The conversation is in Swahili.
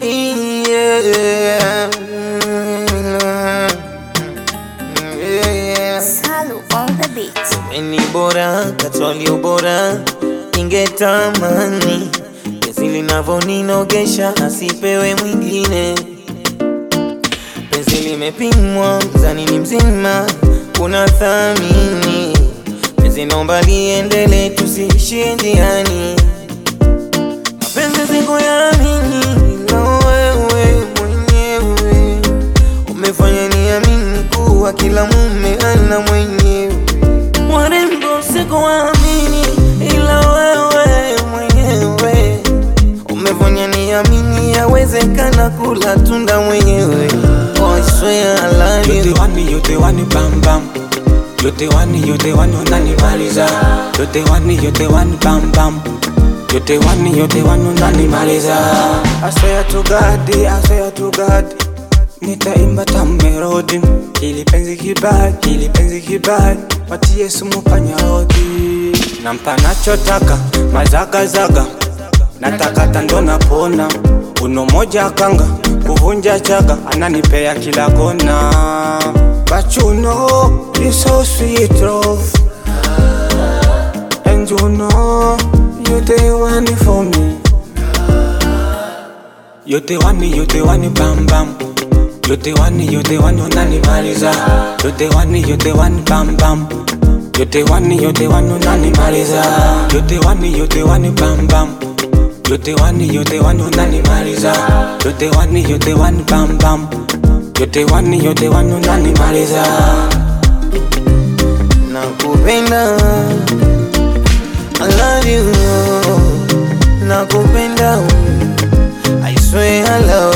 Yeah. Yeah. Salu on the beat. Ni bora katwali ubora, ningetamani penzi linavoninogesha asipewe mwingine. Penzi limepimwa mzani ni mzima, kuna thamini penzi, naomba liendele, tusiishie njiani. Mapenzi sikuyaamini, ila wewe mwenyewe umefanya niamini kuwa kila mume ana mwenyewe. Warembo sikuamini, ila wewe mwenyewe umefanya niamini yawezekana kula tunda mwenyewe. Oh, I swear I love Yote you. wani, yote wani bam bam. Yote wani, yote wani unanimaliza. Yote wani, yote wani bam bam. Yote wani, yote wani unanimaliza. I swear to God, I swear to God. Nitaimba tamu melody. Hili penzi kibaya, hili penzi kibaya. Watie sumu panya rodi. Nampa nachotaka, mazagazaga. Natakata ndo napona. Uno moja kanga, kuvunja chaga. Ananipea kila kona. But you know, you so sweet, love. And you know, you the one for me. Yote wani, yote wani bam bam. Yote wani, yote wani unanimaliza. Yote wani, yote wani bam bam. Yote wani, yote wani unanimaliza. Yote wani, yote wani bam bam. Yote wani, yote wani unanimaliza. Yote wani, yote wani bam bam. Yote wani, yote wani unanimaliza. Nakupenda, I love you. Nakupenda, I swear I love